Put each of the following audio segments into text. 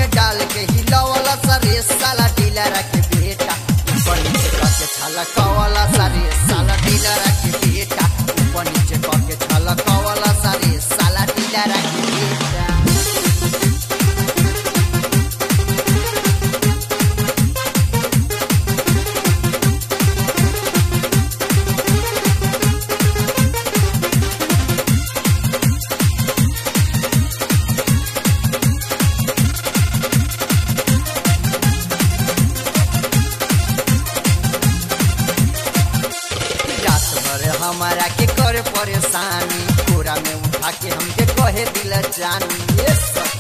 में डाल के हिलवला सरे साला डीलर के बेटा ऊपर नीचे करके छलकवला सरे साला डीलर के बेटा ऊपर नीचे करके छलकवला सरे साला डीलर के बेटा रात भर हमारा के करे परेशानी पूरा में उठा के हमके कहे दिल जानी ये सब।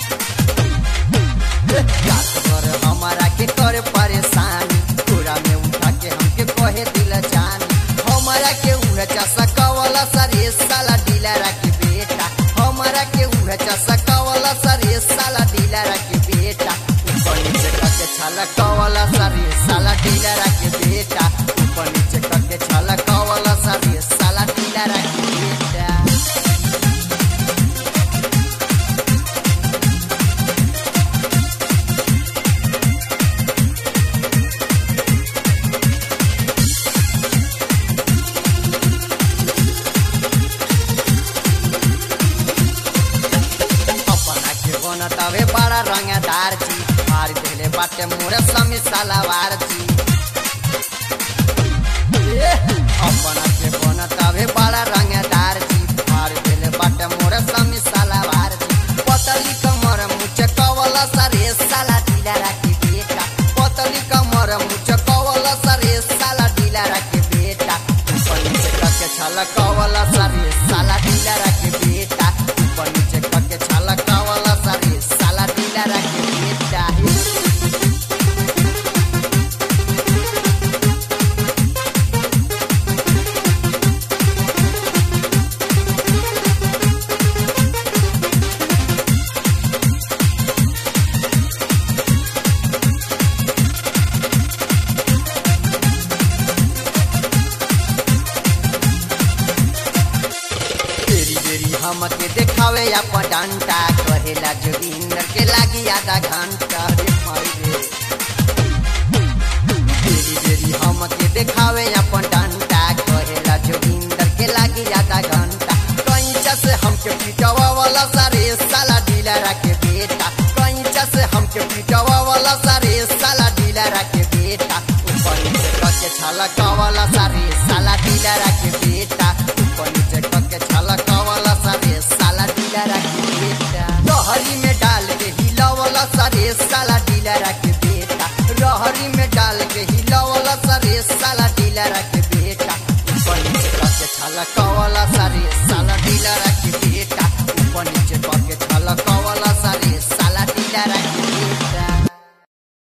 रात भर हमारा के करे परेशानी पूरा में उठा के हमके कहे दिल जानी हमारा के उहे चसा कवला सरे साला डीलर के बेटा हमारा के उहे चसा कवला सरे साला डीलर के बेटा ऊपर नीचे करके छला कवला सरे साला डीलर के बेटा ऊपर नीचे करके छला कवला सरे साला डीलर के बेटा अपना के बनतावे बड़ा रंगदार जी मार देले बाटे मोरे समी सलावार जी ए, अपना के बनतावे बड़ा रंगदार जी मार देले बाटे मोरे समी सलावार जी पतली कमर मुझे कवला सरे साला ढीला राखी बेटा पतली कमर मुझे कवला सरे साला ढीला राखी बेटा ऊपर नीचे करके छला कवला सरे साला ढीला राखी बेटा ऊपर नीचे करके छला कवला सरे साला ढीला राखी बेटा तेरी बेरी हमके देखावे अपन डंटा कहेला जोगिंदर के लागी आधा घंटा रे माई रे तेरी बेरी हमके देखावे अपन डंटा कहेला जोगिंदर के लागी आधा घंटा कंचा से हमके पिटवा वाला सारे साला डीलर के बेटा कंचा से हमके पिटवा वाला सारे साला डीलर के बेटा ऊपर नीचे करके छाला कवाला सारे साला डीलर के बेटा ऊपर नीचे करके छाला कवाला सारे साला डीलर के बेटा रहरी में डाल के हिलावला सारे साला डीलर के बेटा रहरी में डाल के हिलावला सारे साला डीलर के बेटा ऊपर नीचे करके छाला कवाला सारे साला डीलर